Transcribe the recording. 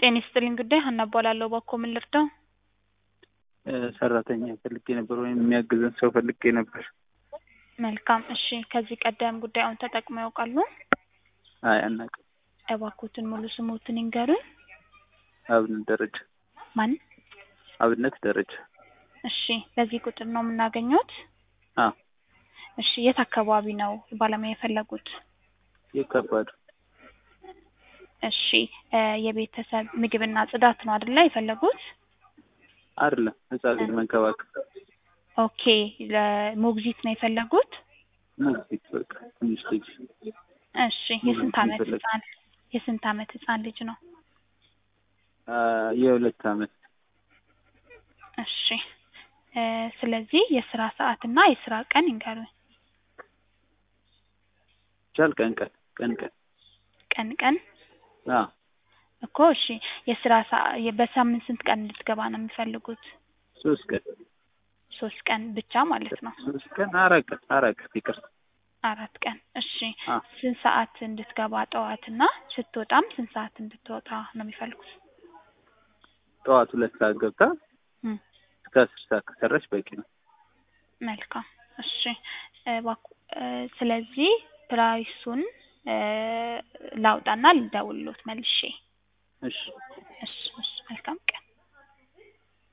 ጤና ይስጥልኝ ጉዳይ ሀና እባላለሁ። እባክዎ ምን ልርዳው? ሰራተኛ ፈልጌ ነበር ወይም የሚያግዘን ሰው ፈልጌ ነበር። መልካም እሺ። ከዚህ ቀደም ጉዳዩን ተጠቅመው ያውቃሉ? አይ አናውቅም። እባክዎትን ሙሉ ስሞትን ይንገሩኝ። አብነት ደረጃ። ማን? አብነት ደረጃ። እሺ። በዚህ ቁጥር ነው የምናገኘውት? አዎ። እሺ። የት አካባቢ ነው ባለሙያ የፈለጉት? የከባዱ እሺ። የቤተሰብ ምግብና ጽዳት ነው አይደለ የፈለጉት? አይደለም ህጻን ልጅ መንከባከብ። ኦኬ። ለሞግዚት ነው የፈለጉት? ሞግዚት በቃ ትንሽ ልጅ እሺ። የስንት አመት የፈለግ- ህጻን የስንት አመት ህጻን ልጅ ነው? አ፣ የሁለት አመት እሺ። እ ስለዚህ የስራ ሰዓት እና የስራ ቀን ይንገሩኝ። ቻል ቀን ቀን ቀን ቀን ቀን ቀን አ እኮ እሺ። የስራ ሰዓ- በሳምንት ስንት ቀን እንድትገባ ነው የሚፈልጉት? ሶስት ቀን ሶስት ቀን ብቻ ማለት ነው። ሶስት ቀን አራት ቀን አራት ቀን ይቅርታ አራት ቀን እሺ። አ ስንት ሰዓት እንድትገባ ጠዋት እና ስትወጣም ስንት ሰዓት እንድትወጣ ነው የሚፈልጉት? ጠዋት ሁለት ሰዓት ገብታ እም፣ እስከ አስር ሰዓት ከሰራች በቂ ነው። መልካም እሺ። እባክዎ እ ስለዚህ ፕራይሱን እ ላውጣና ልደውልሎት መልሼ። እሺ እሺ እሺ። መልካም ቀን